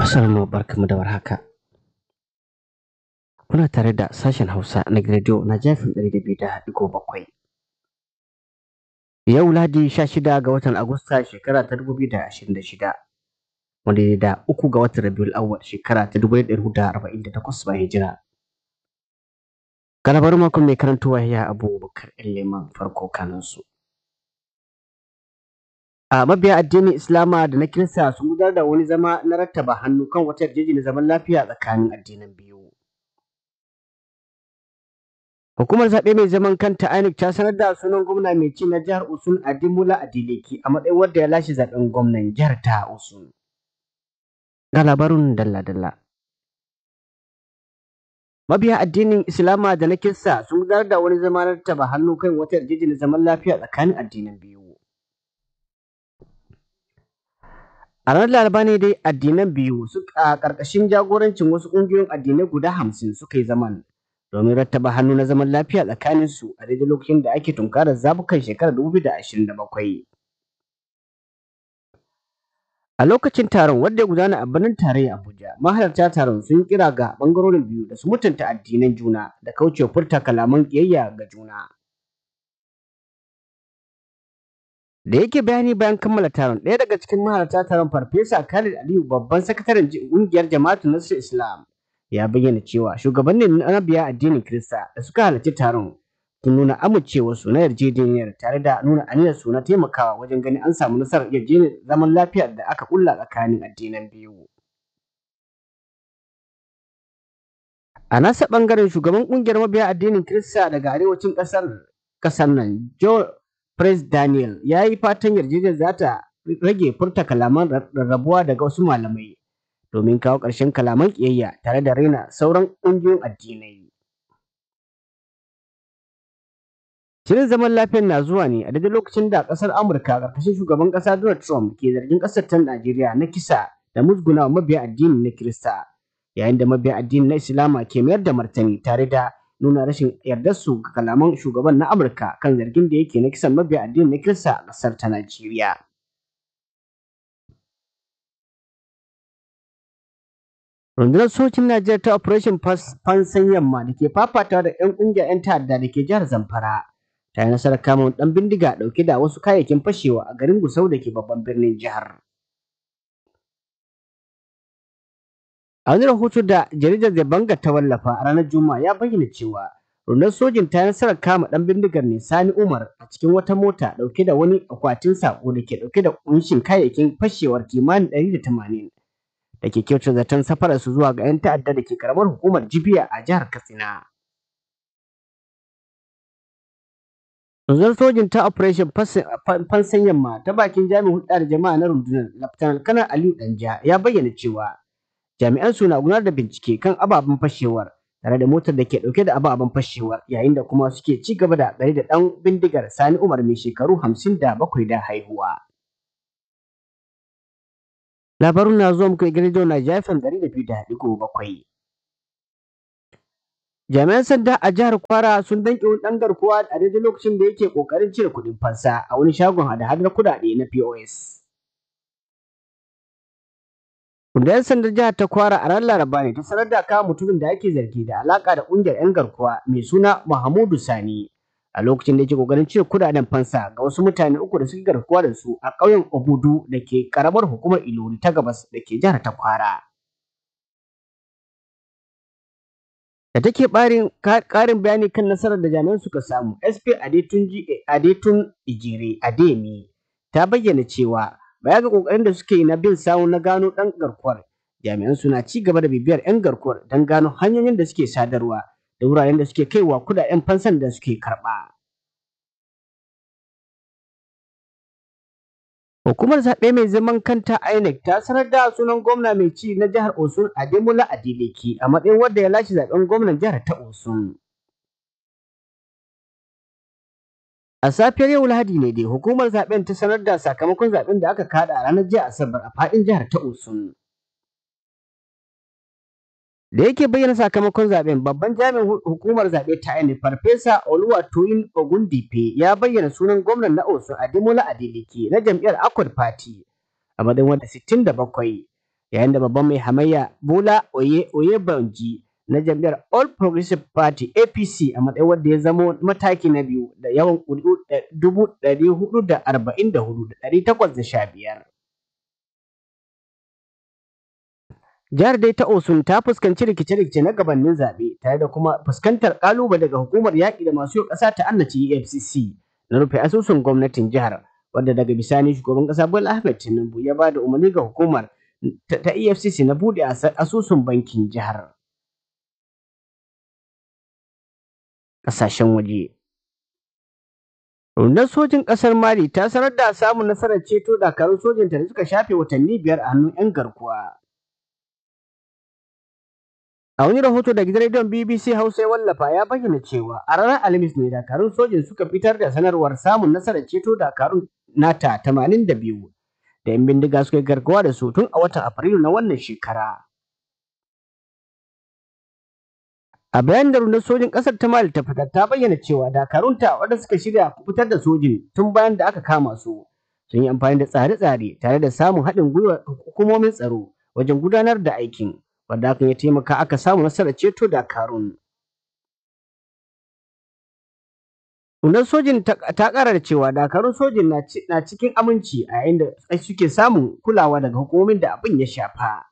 Masarmu barkamu da warhaka. Kuna tare da sashen Hausa na Radio na jafin ɗari da biyu da ɗigo bakwai. Yau Ladi sha shida ga watan Agusta shekara ta dubu biyu da ashirin da shida. Wanda ya da uku ga watan Rabiul Awwal shekara ta dubu ɗaya da arba'in da takwas bayan hijira. Galabar makon mai karantowa ya Abubakar Leman farko kanunsu. a mabiya addinin Islama da na Kirista sun gudanar da wani zama na rattaba hannu kan wata yarjejeniyar zaman lafiya tsakanin addinan biyu. Hukumar zaɓe mai zaman kanta INEC ta sanar da sunan gwamna mai ci na jihar Osun Adimula Adeleke a matsayin wanda ya lashe zaɓen gwamnan jihar ta Osun. Ga labarin dalla-dalla. Mabiya addinin Islama da na Kirista sun gudanar da wani zama na rattaba hannu kan wata yarjejeniyar zaman lafiya tsakanin addinan biyu. A ranar Laraba ne dai addinan biyu a ƙarƙashin jagorancin wasu ƙungiyoyin addinai guda hamsin suka yi zaman domin rattaba hannu na zaman lafiya tsakanin su a daidai lokacin da ake tunkarar zabukan shekarar dubu da ashirin da bakwai. A lokacin taron wanda ya gudana a birnin tarayya Abuja, mahalarta taron sun kira ga ɓangarorin biyu da su mutunta addinan juna da kaucewa furta kalaman ƙiyayya ga juna. da yake bayani bayan kammala taron ɗaya daga cikin mahalarta taron farfesa khalid aliyu babban sakataren ƙungiyar jama'atu nasir islam ya bayyana cewa shugabannin na biya addinin kirista da suka halarci taron sun nuna amincewarsu na yarjejeniyar tare da nuna aniyar su na taimakawa wajen ganin an samu nasarar yarjejeniyar zaman lafiya da aka kulla tsakanin addinan biyu a nasa ɓangaren shugaban ƙungiyar mabiya addinin kirista daga arewacin ƙasar ƙasar nan joe Prince Daniel ya yi fatan yarjejeniyar za ta rage furta kalaman rarrabuwa daga wasu malamai domin kawo ƙarshen kalaman ƙiyayya tare da raina sauran ƙungiyoyin addinai. Shirin zaman lafiyar na zuwa ne a daidai lokacin da ƙasar Amurka ƙarƙashin shugaban ƙasa Donald Trump ke zargin ƙasar ta Najeriya na kisa da musgunawa mabiya addini na Kirista yayin da mabiya addini na Islama ke mayar da martani tare da nuna rashin yardarsu ga kalaman shugaban na Amurka kan zargin da yake na kisan mabiya addinin na Kirista a ƙasar ta Najeriya. Rundunar sojin Najeriya ta Operation Fansan Yamma da ke fafatawa da 'yan ƙungiyar 'yan ta'adda da ke jihar Zamfara ta yi nasarar kama ɗan bindiga ɗauke da wasu kayayyakin fashewa a garin Gusau da ke babban birnin jihar. A wani rahoto da jaridar The Banga ta wallafa a ranar Juma'a ya bayyana cewa rundunar sojin ta nasarar kama ɗan bindigar ne Sani Umar a cikin wata mota ɗauke da wani akwatin sako da ke ɗauke da ƙunshin kayayyakin fashewar kimanin ɗari da tamanin da ke kyautar zaton safarar su zuwa ga 'yan ta'adda da ke karamar hukumar Jibiya a jihar Katsina. Rundunar sojin ta Operation Fansan Yamma ta bakin jami'in hulɗa da jama'a na rundunar Laftanar Kanar Aliyu Danja ya bayyana cewa jami'an su na gudanar da bincike kan ababen fashewar tare da motar da ke dauke da ababen fashewar yayin da kuma suke ci gaba da tsare da dan bindigar Sani Umar mai shekaru hamsin da bakwai da haihuwa. Labarun na zuwa muku gidan na jafin ɗari da biyu da ɗigo bakwai. Jami'an sanda a jihar Kwara sun danƙe wani ɗan garkuwa a daidai lokacin da yake ƙoƙarin cire kuɗin fansa a wani shagon hada-hadar kuɗaɗe na POS. Rundunar sandar jihar ta kwara a ran Laraba ne ta sanar da kama mutumin da ake zargi da alaka da ƙungiyar 'yan garkuwa mai suna Muhammadu Sani a lokacin da yake kokarin cire kudaden fansa ga wasu mutane uku da suke garkuwa da su a ƙauyen Obudu da ke karamar hukumar Ilori ta gabas da ke jihar ta kwara. Da take ƙarin bayani kan nasarar da jami'an suka samu, SP Adetun Ijire Ademi ta bayyana cewa baya ga kokarin da suke yi na bin sawu na gano dan garkuwar jami'an suna ci gaba da bibiyar yan garkuwar don gano hanyoyin da suke sadarwa da wuraren da suke kaiwa kudaden fansan da suke karba Hukumar zaɓe mai zaman kanta INEC ta sanar da sunan gwamna mai ci na jihar Osun Ademola Adeleke a matsayin wanda ya lashe zaɓen gwamnan jihar ta Osun. A safiyar yau Lahadi ne dai hukumar zaben ta sanar da sakamakon zaben da aka kada a ranar jiya Asabar a fadin jihar ta Osun. Da yake bayyana sakamakon zaben babban jami'in hukumar zaɓe ta INEC Farfesa Oluwatoyin Ogundipe ya bayyana sunan gwamnan na Osun Ademola Adeleke na jam'iyyar Accord Party a matsayin wanda 67 yayin da babban mai hamayya Bola Oye Oyebanji na jam'iyyar All Progressive Party APC a matsayin wanda ya zamo mataki na biyu da yawan ƙuri'u dubu ɗari hudu da arba'in da hudu da ɗari takwas da sha biyar. Jihar dai ta Osun ta fuskanci rikice-rikice na gabanin zaɓe tare da kuma fuskantar ƙalubale daga hukumar yaƙi da masu yau ƙasa ta annaci EFCC na rufe asusun gwamnatin jihar wadda daga bisani shugaban ƙasa Bola Ahmed Tinubu ya ba da umarni ga hukumar ta EFCC na buɗe asusun bankin jihar. Ƙasashen waje Rundunar sojin ƙasar Mali ta sanar da samun nasarar ceto dakarun sojinta da suka shafe watanni biyar a hannun 'yan garkuwa. A wani rahoto da gidan rediyon BBC Hausa ya wallafa ya bayyana cewa a ranar Alhamis ne dakarun sojin suka fitar da sanarwar samun nasarar ceto dakarun nata 82 da 'yan bindiga suka yi garkuwa da su tun a watan Afrilu na wannan shekara. A bayan da rundunar sojin ƙasar ta Mali ta fitar ta bayyana cewa dakarunta wanda suka shirya fitar da sojin tun bayan da aka kama su sun yi amfani da tsare-tsare tare da samun haɗin gwiwar hukumomin tsaro wajen gudanar da aikin wanda hakan ya taimaka aka samu nasarar ceto dakarun. Rundunar sojin ta ƙara da cewa dakarun sojin na cikin aminci a yayin da suke samun kulawa daga hukumomin da abin ya shafa.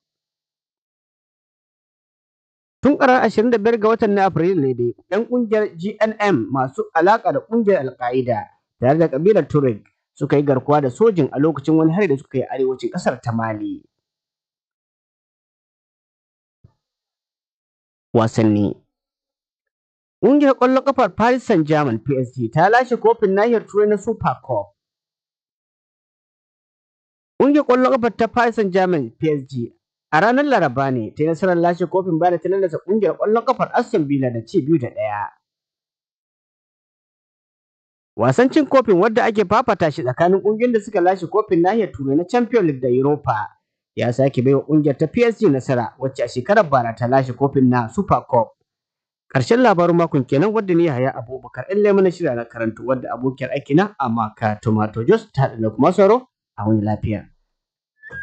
Tun ƙarar 25 ga watan na Afrilu ne dai, 'yan ƙungiyar GNM masu alaƙa da ƙungiyar Al-Qaida tare da ƙabilar Tuareg suka yi garkuwa da sojin a lokacin wani hari da suka yi arewacin ƙasar ta Mali. Wasanni Ƙungiyar ƙwallon ƙafar Paris Saint-Germain PSG ta lashe kofin nahiyar Turai na Super Cup. Ƙungiyar ƙwallon ƙafar ta Paris Saint-Germain PSG a ranar Laraba ne ta yi nasarar lashe kofin bayan ta lallasa ƙungiyar ƙwallon ƙafar Aston Villa da ci biyu da ɗaya. Wasan cin kofin wadda ake fafata shi tsakanin ƙungiyoyin da suka lashe kofin nahiyar Turai na Champions League da Europa ya sake baiwa ƙungiyar ta PSG nasara wacce a shekarar bara ta lashe kofin na Super Cup. Ƙarshen labarin makon kenan wadda ni Yahaya Abubakar ɗan lemon na shirya na karantu wadda abokiyar aikina Amaka Tomato Jos ta haɗa da kuma sauro a wani lafiya.